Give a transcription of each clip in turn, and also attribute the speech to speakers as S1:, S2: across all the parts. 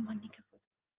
S1: ማን የከፈተው?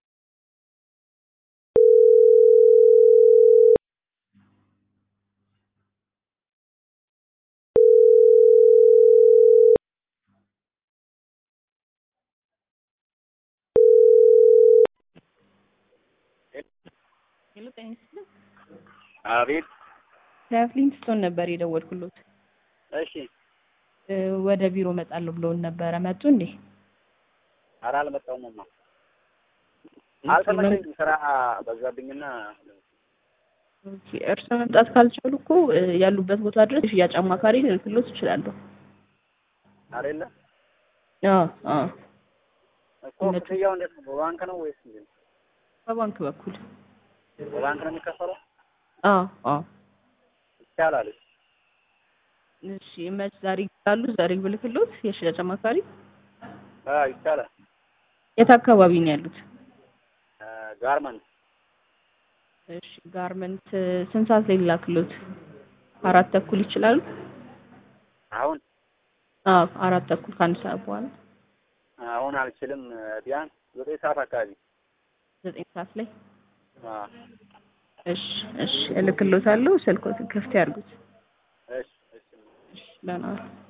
S1: ሄሎ ጤና ይስጥልኝ።
S2: አቤት።
S1: ከፍሊንትስቶን ነበር የደወልኩሎት።
S2: እሺ።
S1: እ ወደ ቢሮ እመጣለሁ ብለውን ነበረ። መጡ እንዴ?
S2: ኧረ አልመጣሁምማ። አልተመቸኝም። ስራ በዛብኝና
S1: ኦኬ፣ እርሶ መምጣት ካልቻሉ እኮ እ ያሉበት ቦታ ድረስ የሽያጭ አማካሪ ልልክሎት እችላለሁ።
S2: አይደለ
S1: አዎ አዎ፣
S2: እኮ ክፍያው እንዴት ነው? በባንክ ነው ወይስ እንዴት ነው?
S1: በባንክ በኩል
S2: በባንክ ነው የሚከፈለው?
S1: አዎ አዎ።
S2: ይቻላል።
S1: እሺ፣ መች ዛሬ ይላሉ? ዛሬ ብልክሎት የሽያጭ አማካሪ
S2: አዎ ይቻላል።
S1: የት አካባቢ ነው ያሉት?
S2: እ ጋርመንት
S1: እሺ፣ ጋርመንት ስንት ሰዓት ላይ ልላክሎት? አራት ተኩል ይችላሉ?
S2: አሁን
S1: አዎ፣ አራት ተኩል ከአንድ ሰዓት በኋላ
S2: አሁን አልችልም። ቢያንስ ዘጠኝ ሰዓት አካባቢ
S1: ዘጠኝ ሰዓት ላይ
S2: አዎ።
S1: እሺ እሺ፣ እልክሎታለሁ። ስልኮትን ክፍት ያድርጉት።
S2: እሺ እሺ
S1: እሺ፣ ደህና ዋሉ።